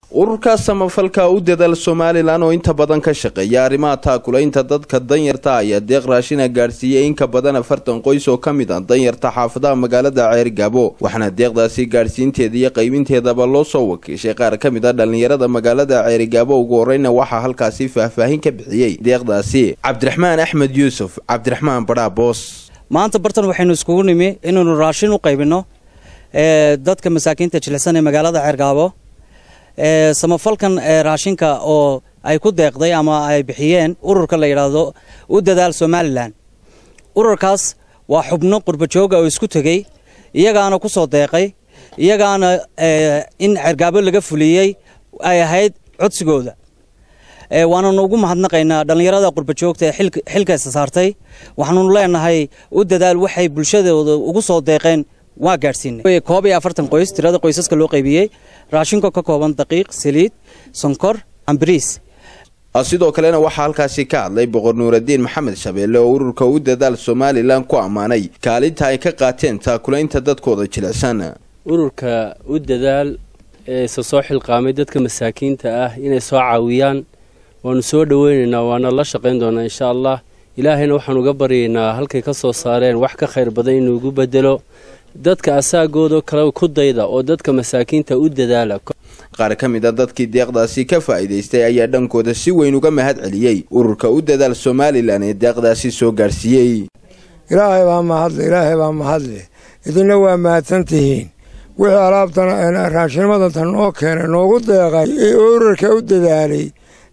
ururka samafalka u dadaal somalilan oo inta badan ka shaqeeya arrimaha taakulaynta dadka danyarta ayaa deeq raashina gaadhsiiyey in ka badan afartan qoys oo ka mid ah danyarta xaafadaha magaalada ceergaabo waxaana deeqdaasi gaadhsiinteeda iyo qaybinteedaba loo soo wakiishay qaar ka mid a dhallinyarada magaalada ceerigaabo ugu horeyna waxaa halkaasi faahfaahin ka bixiyey deeqdaasi cabdiraxmaan axmed yuusuf cabdiraxmaan badhaa boos maanta bartan waxaynu iskugu nimi inaynu raashin u qaybinno dadka masaakiinta jilicsan ee magaalada ceergaabo samafalkan raashinka oo ay ku deeqday ama ay bixiyeen ururka la yidhaahdo u dadaal somalilan ururkaas waa xubno qurbajooga oo isku tegey iyagaana ku soo deeqay iyagaana in cergaabo laga fuliyey ay ahayd codsigooda waananu ugu mahadnaqaynaa dhallinyarada qurbajoogta ee xilkaysa saartay waxaanunu leenahay u dadaal waxay bulshadooda ugu soo deeqeen waa gaadhsiinay koob iyo afartan qoys tirada qoysaska loo qaybiyey raashinka ka kooban daqiiq saliid sonkor ambariis sidoo kalena waxaa halkaasi ka hadlay boqor nuuradiin maxamed shabeelle oo ururka u dadaal somalilan ku ammaanay kaalinta ay ka qaateen taakulaynta dadkooda jilicsan ururka u dadaal ee isa soo xilqaamay dadka masaakiinta ah inay soo caawiyaan waanu soo dhoweynaynaa waana la shaqayn doonaa insha allah ilaahayna waxaan uga baryaynaa halkay ka soo saareen wax ka khayr badan inuu igu bedelo dadka asaagooda kale ku dayda oo dadka masaakiinta u dadaala qaar ka mid a dadkii deeqdaasi ka faa'iidaystay ayaa dhankooda si weyn uga mahad celiyey ururka u dadaal somalilan ee deeqdaasi soo gaadhsiiyey ilaahay baa mahadle ilaahay baa mahadle idinna waa mahadsan tihiin wixii alaabtan raashinimada noo keenay noogu deeqay ee ururka u dadaalay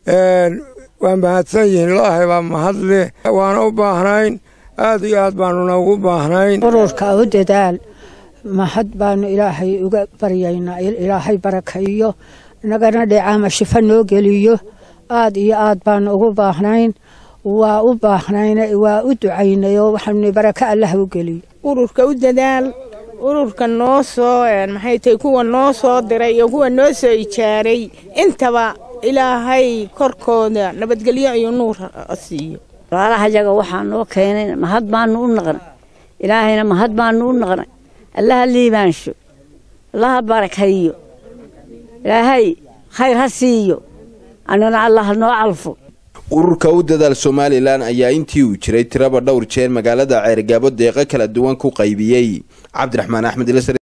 waa mahadsan yihiin ilaahay baa mahadle waana u baahnayn aad iyo aad baanuna ugu baahnayn ururka u dadaal mahad baanu ilaahay uga baryaynaa ilaahay barakaeyo inagana dheecaama shifo noo geliyo aad iyo aad baanu ugu baahnayn waa u baahnayn waa u ducaynayoo waxaanu barako allah u geliyo ururka u dadaal ururka noo soo maxay tahay kuwa noo soo diray iyo kuwa noo soo ijaaray intaba ilaahay korkooda nabadgelyo iyo nuur siiyo walaalahayaga waxaa noo keenay mahad baanu u naqnay ilaahayna mahad baanu u naqnay allaha liibaansho allaha barakayo ilaahay khayr ha siiyo annana allah noo calfo ururka u dadaal somalilan ayaa intii uu jiray tiraba dhowr jeer magaalada ceergaabo deeqo kala duwan ku qaybiyey cabdiraxmaan axmed